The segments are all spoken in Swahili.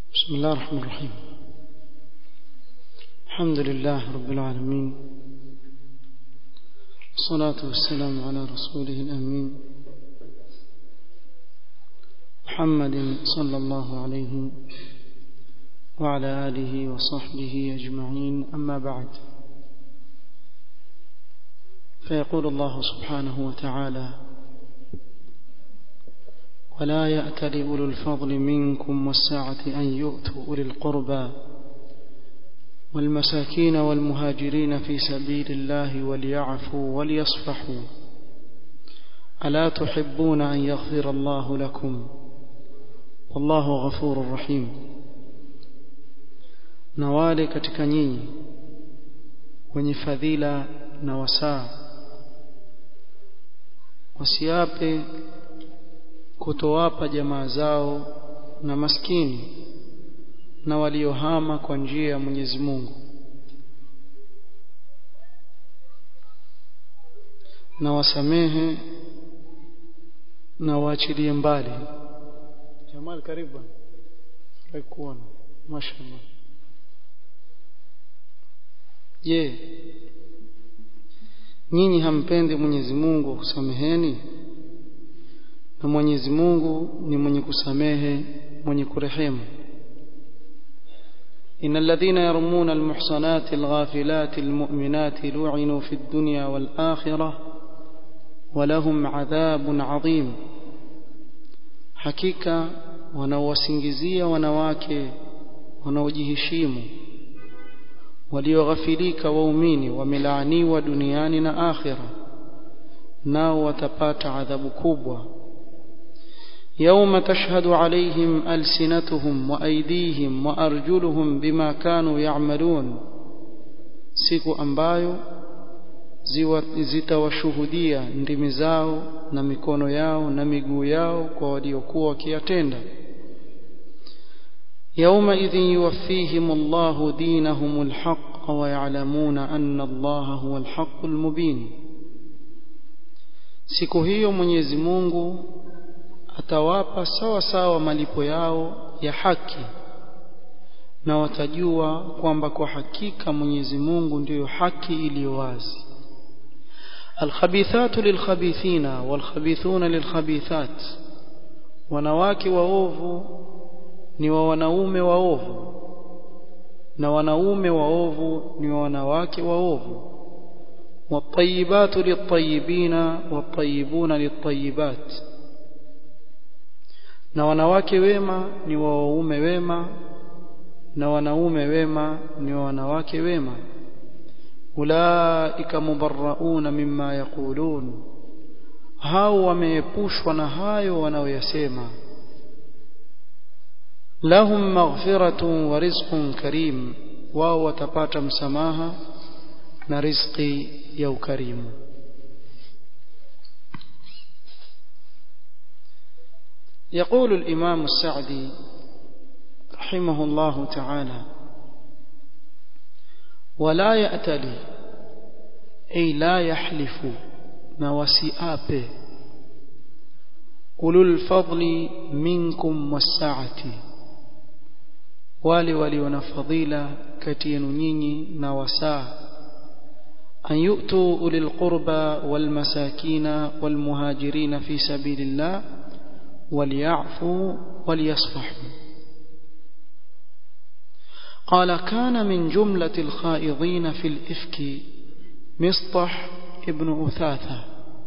بسم الله الرحمن الرحيم الحمد لله رب العالمين الصلاة والسلام على رسوله الأمين محمد صلى الله عليه وعلى آله وصحبه أجمعين أما بعد فيقول الله سبحانه وتعالى ولا يأتل أولو الفضل منكم والسعة أن يؤتوا أولي القربى والمساكين والمهاجرين في سبيل الله وليعفوا وليصفحوا ألا تحبون أن يغفر الله لكم والله غفور رحيم na wale katika nyinyi wenye fadhila na wasaa wasiape kutowapa jamaa zao na maskini na waliohama kwa njia ya Mwenyezi Mungu na wasamehe na waachilie mbali Jamal karibu kuona mashallah je nyinyi hampendi Mwenyezi Mungu kusameheni na Mwenyezi Mungu ni mwenye kusamehe mwenye kurehemu إن الذين يرمون المحصنات الغافلات المؤمنات لعنوا في الدنيا والآخرة ولهم عذاب عظيم حقيقة wanaowasingizia wanawake wanaojiheshimu walioghafilika waumini wamelaaniwa duniani na akhira nao watapata adhabu kubwa يوم تشهد عليهم ألسنتهم وأيديهم وأرجلهم بما كانوا يعملون siku ambayo zitawashuhudia ndimi zao na mikono yao na miguu yao kwa waliokuwa wakiyatenda يومئذ يوفيهم الله دينهم الحق ويعلمون أن الله هو الحق المبين siku hiyo Mwenyezi Mungu atawapa sawa sawa malipo yao ya haki na watajua kwamba kwa hakika Mwenyezi Mungu ndiyo haki iliyo wazi alkhabithatu lilkhabithina walkhabithuna lilkhabithat wanawake waovu ni wa wanaume waovu na wanaume waovu ni wa wanawake waovu والطيبات للطيبين والطيبون للطيبات na wanawake wema ni wa waume wema na wanaume wema ni wa wanawake wema ulaika mubarrauna mimma yaqulun hao wameepushwa na hayo wanaoyasema lahum maghfiratun wa rizqun karim wao watapata msamaha na riziki ya ukarimu يقول الإمام السعدي رحمه الله تعالى ولا يأتلي أي لا يحلف نوسئاب أولو الفضل منكم والسعة wale walio na fadhila kati yenu nyinyi na wasaa an yu'tu ulil qurba wal masakina wal muhajirin fi sabilillah وليعفوا وليصفحوا قال كان من جملة الخائضين في الإفك مصطح ابن أثاثة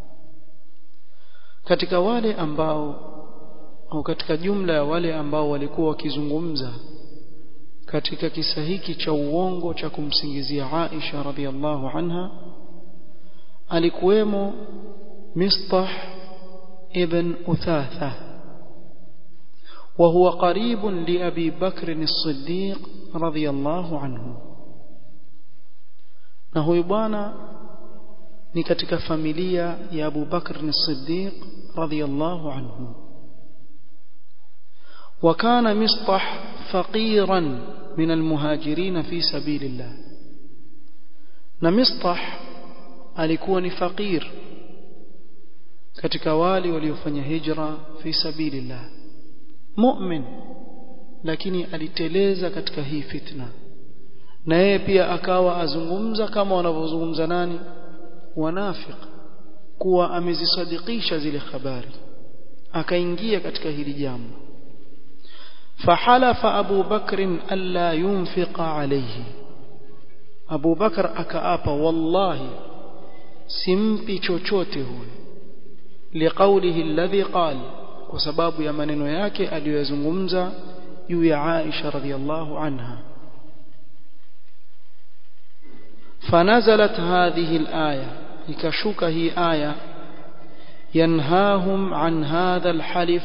katika wale ambao au katika jumla ya wale ambao walikuwa wakizungumza katika kisa hiki cha uongo cha kumsingizia Aisha radhiallahu anha alikuwemo Mistah ibn Uthatha وهو قريب لأبي بكر الصديق رضي الله عنه na huyu bwana ni katika familia ya Abu Bakr as-Siddiq radhiyallahu anhu وكان مصطح فقيرا من المهاجرين في سبيل الله na Mistah alikuwa ni fakir katika wale waliofanya hijra fi sabilillah mu'min lakini aliteleza katika hii fitna na yeye pia akawa azungumza kama wanavyozungumza nani wanafiq kuwa amezisadikisha zile habari akaingia katika hili jambo فحلف أبو بكر ألا ينفق عليه أبو بكر أكأب والله simpi chochote huyo liqaulihi alladhi qal kwa sababu ya maneno yake aliyozungumza juu ya Aisha radhiallahu anha فنزلت هذه الآية ikashuka hii aya yanhahum an hadha alhalif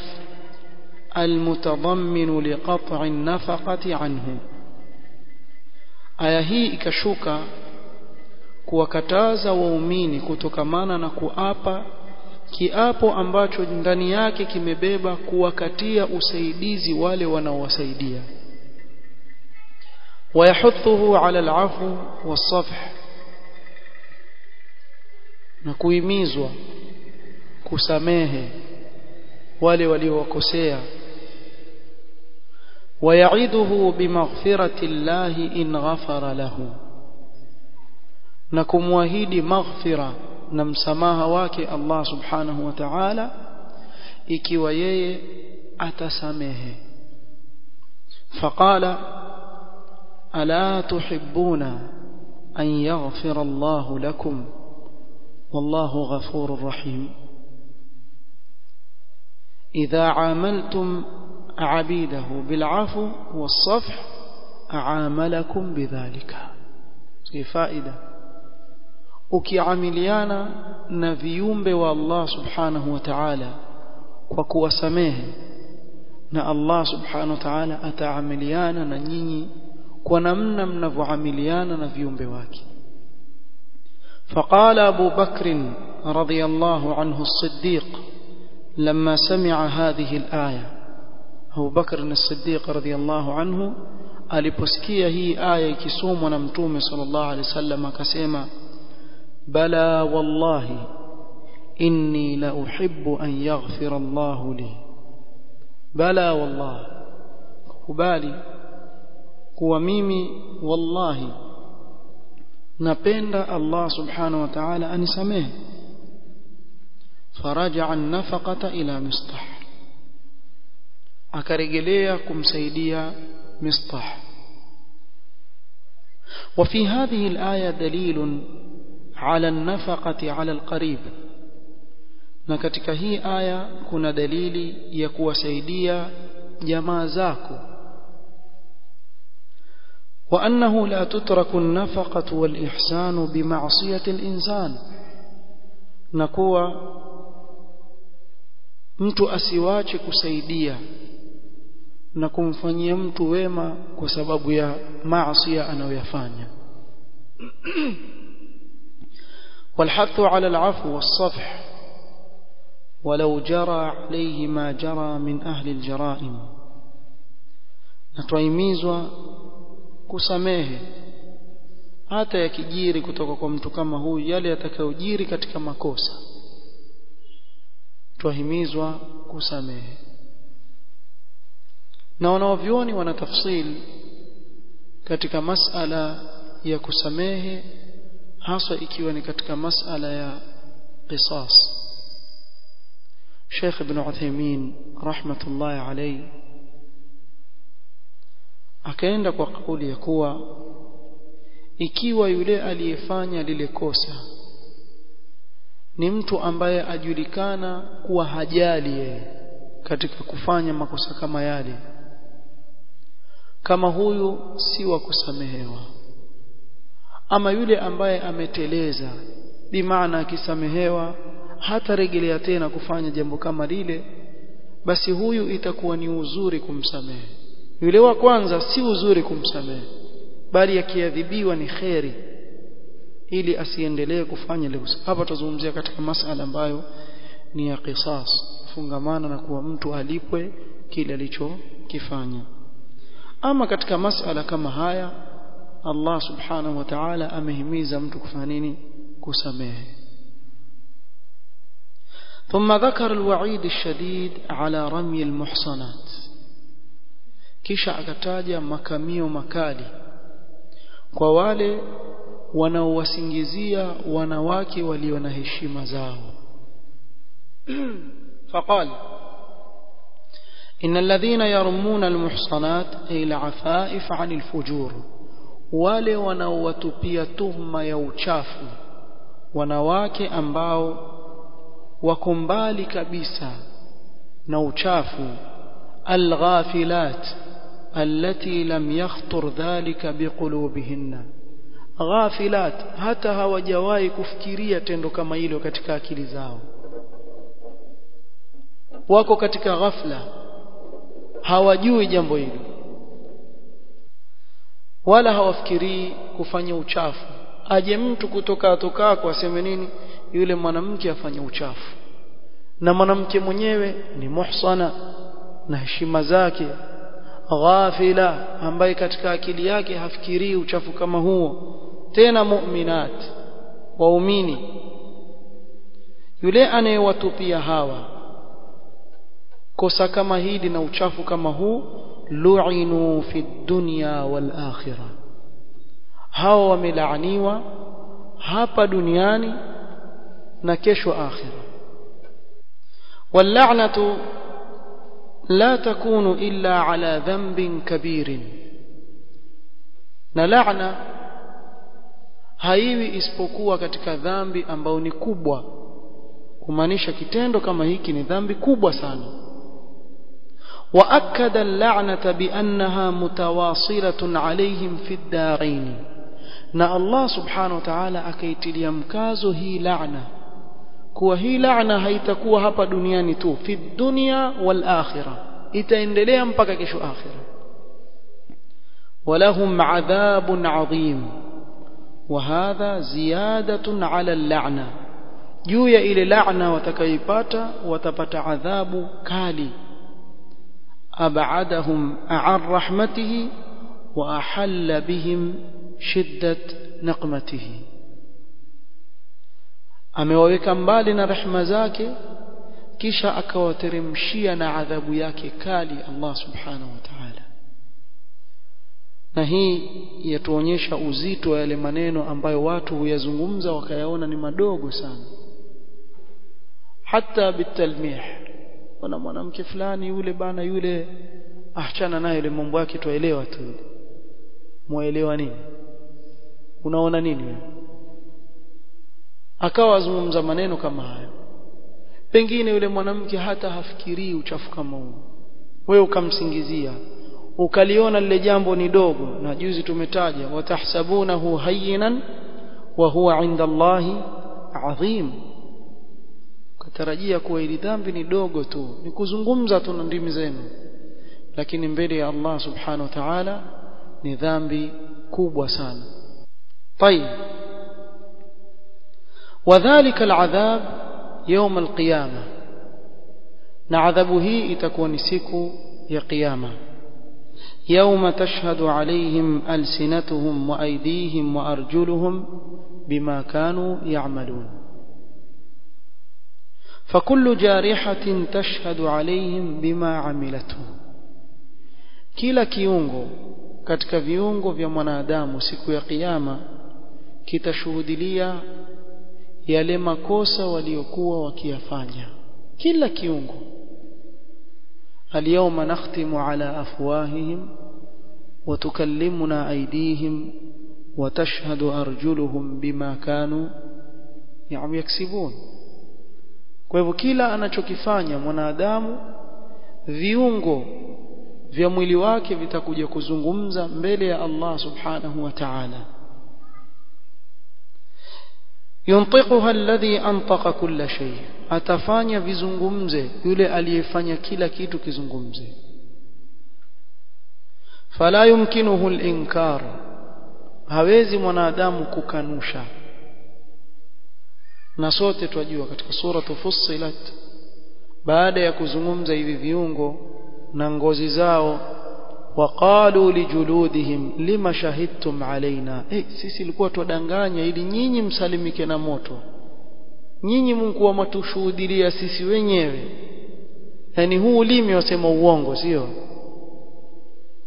المتضمن لقطع النفقة عنه aya hii ikashuka kuwakataza waumini kutokamana na kuapa kiapo ambacho ndani yake kimebeba kuwakatia usaidizi wale wanaowasaidia ويحثه على العفو والصفح na kuhimizwa kusamehe wale waliowakosea ويعده بمغفرة الله إن غفر له na kumwahidi maghfira na msamaha wake Allah subhanahu wa ta'ala ikiwa yeye atasamehe faqala ala tuhibbuna an yaghfira Allah lakum wallahu ghafurur rahim idha amaltum عبيده بالعفو والصفح أعاملكم بذلك في فائدة ukiamiliana na viumbe wa Allah subhanahu wa ta'ala kwa kuwasamehe na Allah subhanahu wa ta'ala ataamiliana na nyinyi kwa namna mnavyoamiliana na viumbe wake فقال أبو بكر رضي الله عنه الصديق لما سمع هذه الآية Abu Bakr as-Siddiq radhiyallahu anhu aliposikia hii aya ikisomwa na Mtume sallallahu alaihi wasallam akasema bala wallahi inni la uhibbu an yaghfira Allah li bala wallahi kubali kuwa mimi wallahi napenda Allah subhanahu wa ta'ala anisamehe faraja an-nafaqata ila mistah akarejelea kumsaidia mistah وفي هذه الآية دليل على النفقة على القريب na katika hii aya kuna dalili ya kuwasaidia jamaa zako وأنه لا تترك النفقة والإحسان بمعصية الإنسان نكوى mtu asiwache kusaidia na kumfanyia mtu wema kwa sababu ya maasi anayoyafanya والحث على العفو والصفح ولو جرى عليه ما جرى من أهل الجرائم نتوهimizwa kusamehe hata yakijiri kutoka kwa mtu kama huyu yale yatakayojiri katika makosa twahimizwa kusamehe na wanaovyoni wana tafsil katika masala ya kusamehe haswa ikiwa ni katika masala ya qisas Sheikh Ibn Uthaymeen rahmatullahi alayhi akaenda kwa kauli ya kuwa ikiwa yule aliyefanya lile kosa ni mtu ambaye ajulikana kuwa hajali yeye katika kufanya makosa kama yale kama huyu si wa kusamehewa ama yule ambaye ameteleza bimaana akisamehewa hata rejelea tena kufanya jambo kama lile basi huyu itakuwa ni uzuri kumsamehe yule wa kwanza si uzuri kumsamehe bali akiadhibiwa ni kheri ili asiendelee kufanya leo hapa tuzungumzia katika masala ambayo ni ya qisas fungamana na kuwa mtu alipwe kile alichokifanya ama katika masala kama haya Allah subhanahu wa ta'ala amehimiza mtu kufanya nini kusamehe ثم ذكر الوعيد الشديد على رمي المحصنات kisha akataja makamio makali kwa wale wanaowasingizia wanawake walio na heshima zao فقال إن الذين يرمون المحصنات أي العفائف عن الفجور wale wanaowatupia tuhma ya uchafu wanawake ambao wako mbali kabisa na uchafu alghafilat allati lam yakhtur dhalika biqulubihinna ghafilat hata hawajawahi kufikiria tendo kama hilo katika akili zao wako katika ghafla hawajui jambo hilo wala hawafikirii kufanya uchafu aje mtu kutoka atokako aseme nini yule mwanamke afanye uchafu na mwanamke mwenyewe ni muhsana na heshima zake ghafila ambaye katika akili yake hafikirii uchafu kama huo tena mu'minat waumini yule anayewatupia hawa kosa kama hili na uchafu kama huu lu'inu fi dunya wal akhirah hao wamelaaniwa hapa duniani na kesho akhira واللعنه لا تكون الا على ذنب كبير na laana haiwi isipokuwa katika dhambi ambao ni kubwa kumaanisha kitendo kama hiki ni dhambi kubwa sana واكد اللعنه بانها متواصله عليهم في الدارين na Allah subhanahu wa ta'ala akaitilia mkazo hii laana kuwa hii laana haitakuwa hapa duniani tu fi dunya wal akhirah itaendelea mpaka kesho akhirah ولهم عذاب عظيم وهذا زيادة على اللعنة juu ya ile laana watakayoipata watapata adhabu kali abadahum an rahmatihi wa ahalla bihim shiddat naqmatihi amewaweka mbali na rehema zake kisha akawateremshia na adhabu yake kali Allah subhanahu wa ta'ala na hii yatuonyesha uzito wa yale maneno ambayo watu huyazungumza wakayaona ni madogo sana hata bitalmih kuna mwanamke fulani yule bana yule achana naye yule mambo yake tuelewa tu muelewa nini unaona nini wewe akawa azungumza maneno kama hayo pengine yule mwanamke hata hafikirii uchafu kama huo wewe ukamsingizia ukaliona lile jambo ni dogo na juzi tumetaja watahsabunahu hayyinan wa huwa inda Allahi adhim katarajia kuwa ili dhambi ni dogo tu ni kuzungumza tu na ndimi zenu lakini mbele ya Allah subhanahu wa ta'ala ni dhambi kubwa sana طيب وذلك العذاب يوم القيامه na adhabu hii itakuwa ni siku ya kiyama يوم تشهد عليهم ألسنتهم وأيديهم وأرجلهم بما كانوا يعملون فكل جارحة تشهد عليهم بما عملته kila kiungo katika viungo vya mwanadamu siku ya kiyama kitashuhudilia yale makosa waliokuwa wakiyafanya kila kiungo اليوم نختم على أفواههم وتكلمنا أيديهم وتشهد أرجلهم بما كانوا يعني يكسبون kwa hivyo kila anachokifanya mwanadamu viungo vya mwili wake vitakuja kuzungumza mbele ya Allah subhanahu wa ta'ala yuntiquha alladhi antaqa kulla shay atafanya vizungumze yule aliyefanya kila kitu kizungumze fala yumkinuhu al-inkar hawezi mwanadamu kukanusha na sote twajua katika sura Fussilat baada ya kuzungumza hivi viungo na ngozi zao waqalu lijuludihim lima shahidtum alaina eh sisi ilikuwa twadanganya ili nyinyi msalimike na moto nyinyi Mungu wametushuhudia sisi wenyewe yani huu ulimi wasema uongo sio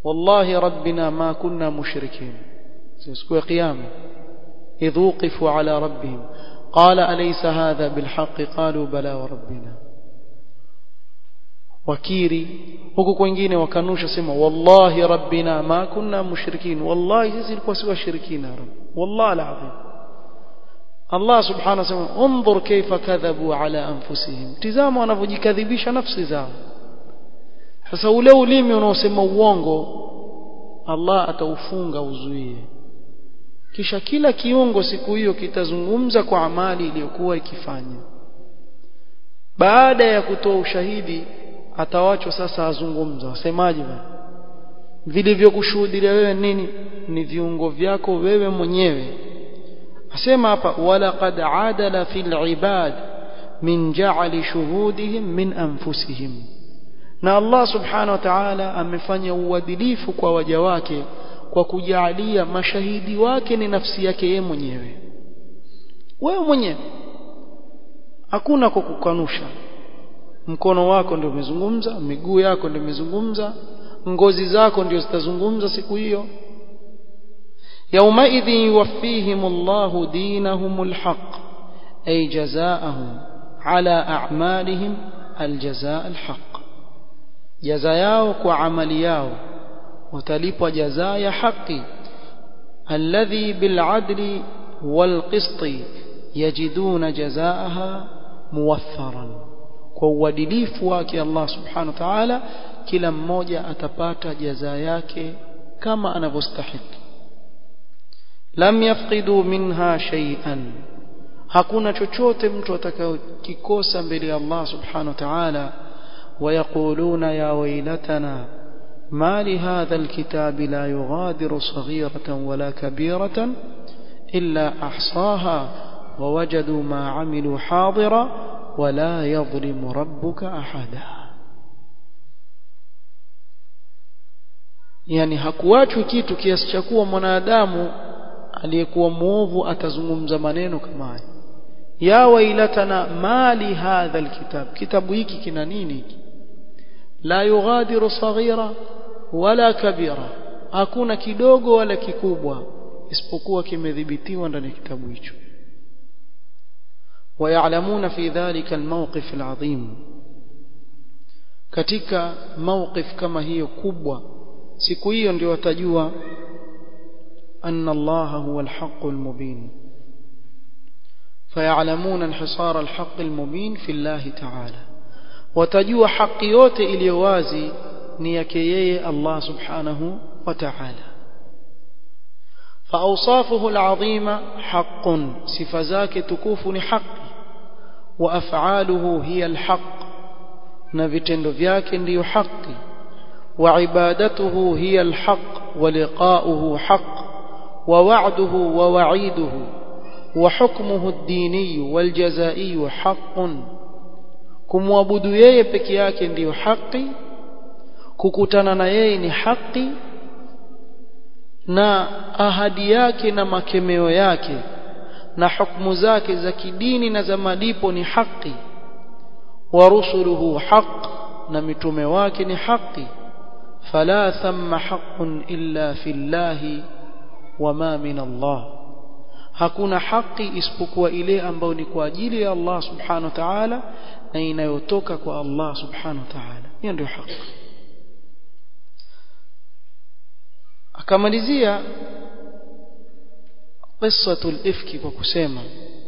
wallahi rabbina ma kunna mushrikin siku ya kiyama idh wuqifu ala rabbihim qala alaysa hadha bilhaqqi qalu bala wa rabbina wakiri huku kwingine wakanusha sema wallahi rabbina ma kunna mushrikin wallahi sisi tulikuwa si washirikina rabb wallahi alazim Allah subhanahu wa ta'ala unzur kaifa kadhabu ala anfusihim tizama wanavyojikadhibisha nafsi zao sasa ule ulimi unaosema uongo Allah ataufunga uzuie kisha kila kiungo siku hiyo kitazungumza kwa amali iliyokuwa ikifanya baada ya kutoa ushahidi atawachwa sasa azungumza wasemaje bwana vilivyokushuhudia wewe nini ni viungo vyako wewe mwenyewe asema hapa walaqad adala fil ibad min ja'ali shuhudihim min anfusihim na Allah subhanahu wa ta'ala amefanya uadilifu kwa waja wake kwa kujalia mashahidi wake ni nafsi yake yeye mwenyewe wewe mwenyewe hakuna kwa kukanusha mkono wako ndio umezungumza miguu yako ndio imezungumza ngozi zako ndio zitazungumza siku hiyo يومئذ يوفيهم الله دينهم الحق أي جزاءهم على أعمالهم الجزاء الحق جزاياو وعملياو وتليب جزايا حق الذي بالعدل والقسط يجدون جزاءها موفرا kwa uadilifu wake Allah subhanahu wa ta'ala kila mmoja atapata jaza yake kama anavyostahili lam yafqidu minha shay'an hakuna chochote mtu atakayokikosa mbele ya Allah subhanahu wa ta'ala ويقولون يا ويلتنا ما لهذا الكتاب لا يغادر صغيرة ولا كبيرة إلا أحصاها ووجدوا ما عملوا حاضرا ولا يظلم ربك أحدا yani hakuachwi kitu kiasi cha kuwa mwanadamu aliyekuwa muovu atazungumza maneno kama haya ya wailatana mali hadha alkitab kitabu hiki kina nini hiki la yughadiru saghira wala kabira hakuna kidogo wala kikubwa isipokuwa kimedhibitiwa ndani ya kitabu hicho ويعلمون في ذلك الموقف العظيم katika mawqif kama hiyo kubwa siku hiyo ndio watajua anna Allah huwa al-haqq al-mubin fayalamuna inhisara al-haqq al-mubin fi Allah ta'ala watajua haki yote iliyo wazi ni yake yeye Allah subhanahu wa ta'ala فأوصافه العظيمة حق صفزاك تكوف حق وأفعاله هي الحق نفتند فياك ديو حق وعبادته هي الحق ولقاؤه حق ووعده ووعيده وحكمه الديني والجزائي حق kumwabudu yeye peke yake ndiyo haki kukutana na yeye ni haki na ahadi yake na makemeo yake na hukumu zake za kidini na za malipo ni haki wa rusuluhu haq na mitume wake ni haki fala thamma haqqun illa fillahi wama min Allah hakuna haki isipokuwa ile ambayo ni kwa ajili ya Allah subhanahu wa ta'ala na inayotoka kwa Allah subhanahu wa ta'ala hiyo ndio haki akamalizia قصة الإفك وكسيما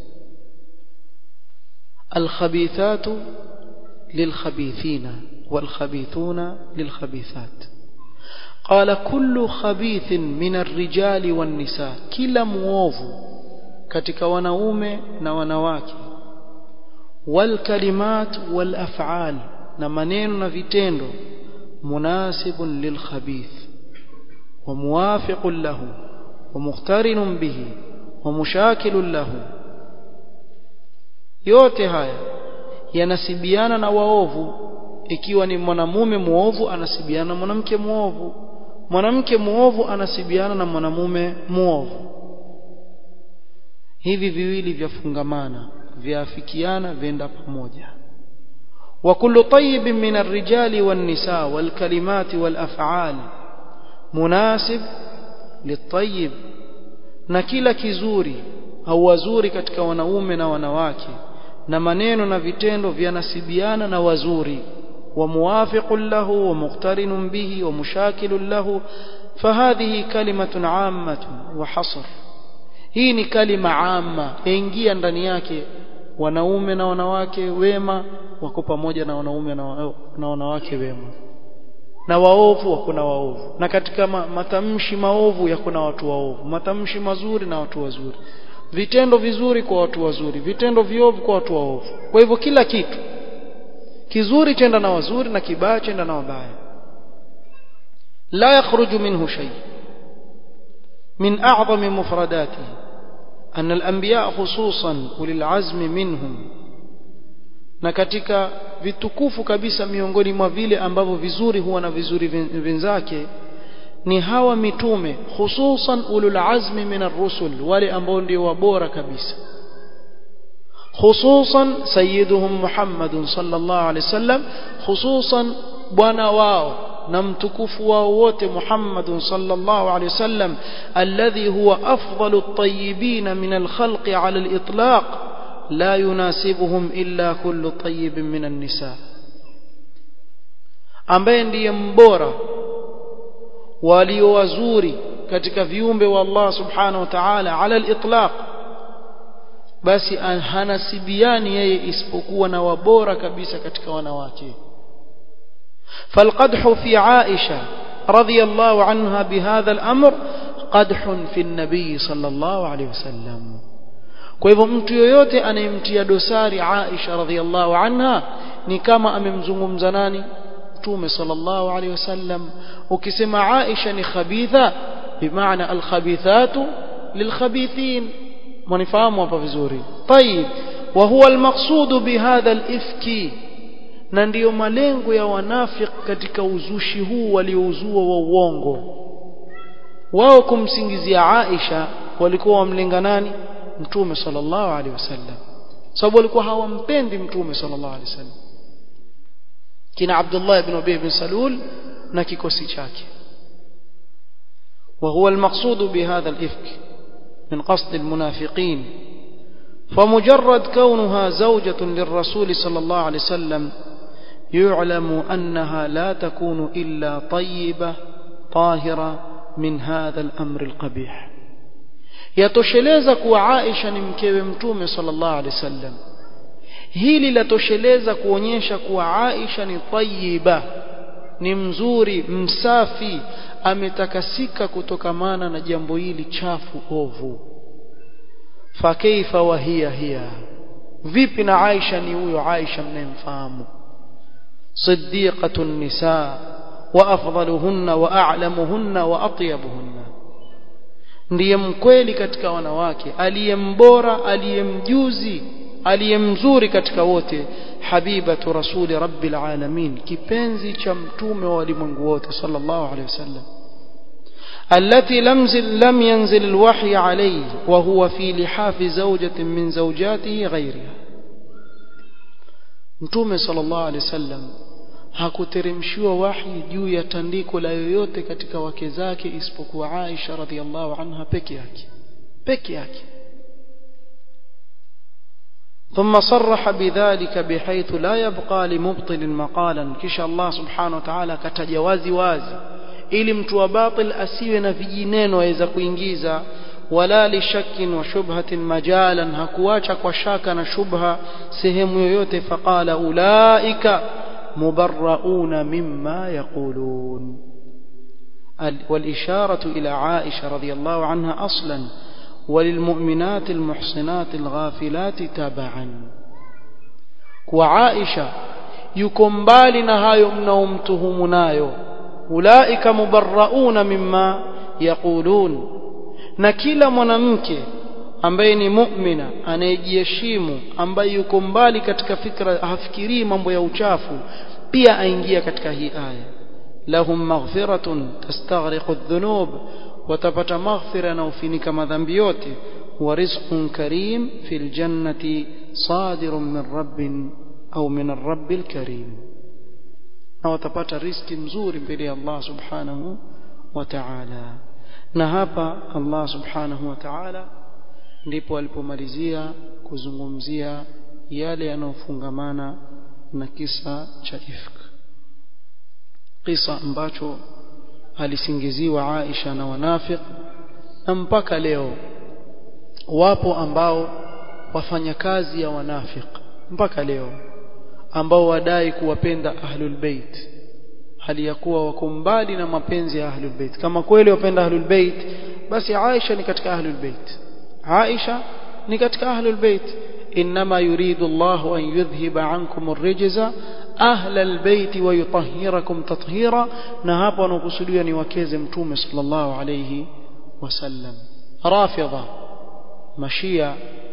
الخبيثات للخبيثين والخبيثون للخبيثات قال كل خبيث من الرجال والنساء كلا مwovu katika wanaume na wanawake والكلمات والافعال na maneno na vitendo munasibun lilkhabith وموافق له ومقترن به ومشاكل له yote haya yanasibiana na waovu ikiwa ni mwanamume muovu anasibiana na mwanamke muovu mwanamke muovu anasibiana na mwanamume muovu hivi viwili vyafungamana vyafikiana venda pamoja وكل طيب من الرجال والنساء والكلمات والافعال munasib litayib na kila kizuri au wazuri katika wanaume na wanawake na maneno na vitendo vyanasibiana na wazuri wa muwafiqun lahu wa muqtarinun bihi wa mushakilun lahu fahadhihi kalimatun ammatun wa hasr hii ni kalima amma yaingia ndani yake wanaume na wanawake wema wako pamoja na wanaume na wanawake wema na waovu hakuna waovu na katika ma, matamshi maovu yakuna watu waovu matamshi mazuri na watu wazuri vitendo vizuri kwa watu wazuri vitendo viovu kwa watu waovu kwa hivyo kila kitu kizuri chenda na wazuri na kibaya chenda na wabaya la yakhruju minhu shay min a'zami mufradatihi أن الأنبياء خصوصا أولي العزم منهم na katika vitukufu kabisa miongoni mwa vile ambavyo vizuri huwa na vizuri venzake ni hawa mitume hususan ulul azmi min ar-rusul wale ambao ndio wabora kabisa hususan sayyiduhum Muhammadun sallallahu alaihi wasallam hususan bwana wao na mtukufu wao wote Muhammadun sallallahu alaihi wasallam alladhi huwa afdalu at-tayyibin min al-khalqi ala al-itlaq la yunasibuhum illa kullu tayyibin min an-nisa ambaye ndiye mbora walio wazuri katika viumbe wa Allah subhanahu wa ta'ala ala al-itlaq basi hanasibiani yeye isipokuwa na wabora kabisa katika wanawake فالقدح في عائشة رضي الله عنها بهذا الأمر قدح في النبي صلى الله عليه وسلم kwa hivyo mtu yoyote anayemtia dosari Aisha radhiallahu anha ni kama amemzungumza nani Mtume sallallahu alaihi wasallam ukisema Aisha ni khabitha bimaana alkhabithatu lilkhabithin mwanifahamu hapa vizuri طيب وهو المقصود بهذا الافك na ndiyo malengo ya wanafik katika uzushi huu waliouzua wa uongo wao kumsingizia Aisha walikuwa wamlenga nani mtume sallallahu alaihi wasallam sababu walikuwa hawampendi mtume sallallahu alaihi wasallam kina Abdullah ibn Ubay ibn Salul na kikosi chake وهو المقصود بهذا الإفك من قصد المنافقين فمجرد كونها زوجة للرسول صلى الله عليه وسلم يعلم أنها لا تكون إلا طيبة طاهرة من هذا الأمر القبيح yatosheleza kuwa Aisha ni mkewe mtume sallallahu alaihi wasallam hili latosheleza kuonyesha kuwa Aisha ni tayyiba ni mzuri msafi ametakasika kutokamana na jambo hili chafu ovu fakaifa wa hiya hiya vipi na Aisha ni huyo Aisha mnayemfahamu صديقة النساء وأفضلهن وأعلمهن وأطيبهن ndiye mkweli katika wanawake aliyembora aliyemjuzi aliyemzuri katika wote habibatu rasuli rabbil alamin kipenzi cha mtume wa walimwengu wote sallallahu alaihi wasallam التي لم لم ينزل الوحي عليه وهو في لحاف زوجة من زوجاته غيرها mtume sallallahu alaihi wasallam hakuteremshiwa wahi juu ya tandiko la yoyote katika wake zake isipokuwa Aisha radhiallahu anha peke yake peke yake ثم صرح بذلك بحيث لا يبقى لمبطل مقالا كش الله سبحانه وتعالى كتجاوزي wazi ili mtu wa batil asiwe na vijineno aweza kuingiza wala lishakin wa shubhatin majalan hakuacha kwa shaka na shubha sehemu yoyote faqala ulaika mubarrauna mimma yaqulun والإشارة إلى عائشة رضي الله عنها أصلا وللمؤمنات المحصنات الغافلات تبعا وعائشة يكمبال نهايو منومتهم نايو أولئك مبرؤون مما يقولون na kila mwanamke ambaye ni mu'mina anayejiheshimu ambaye yuko mbali katika fikra hafikirii mambo ya uchafu pia aingia katika hii aya lahum maghfiratun tastaghriqu adh-dhunub watapata maghfira na ufinika madhambi yote wa rizqun karim fil jannati sadirun min rabbin au min ar-rabbil karim na watapata riski mzuri mbele ya Allah subhanahu wa ta'ala na hapa Allah subhanahu wa ta'ala ndipo alipomalizia kuzungumzia yale yanayofungamana na kisa cha ifk kisa ambacho alisingiziwa Aisha na wanafiq na mpaka leo wapo ambao wafanya kazi ya wanafiq mpaka leo ambao wadai kuwapenda ahlul bait hali ya kuwa wako mbali na mapenzi ya ahlul bait kama kweli wapenda ahlul bait basi Aisha ni katika ahlul bait Aisha ni katika ahlul bait inma yuridu Allah an yudhhiba ankum ar-rijza ahla albayt wa yutahhirakum tathira na hapa wanakusudia ni wakeze mtume sallallahu alayhi wasallam rafidha mashia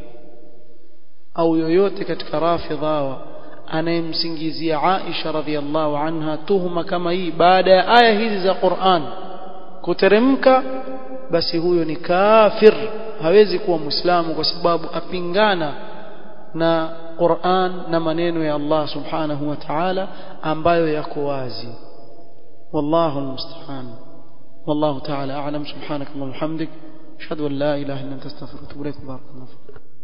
au yoyote katika rafidha anayemsingizia Aisha radhiallahu anha tuhuma kama hii baada ya aya hizi za Qur'an kuteremka basi huyo ni kafir hawezi kuwa muislamu kwa sababu apingana na Qur'an na maneno ya Allah subhanahu wa ta'ala ambayo yako wazi wallahu almusta'an wallahu ta'ala a'lam subhanakallahumma wa bihamdik ashhadu an la ilaha illa anta astaghfiruka wa atubu ilaik barakallahu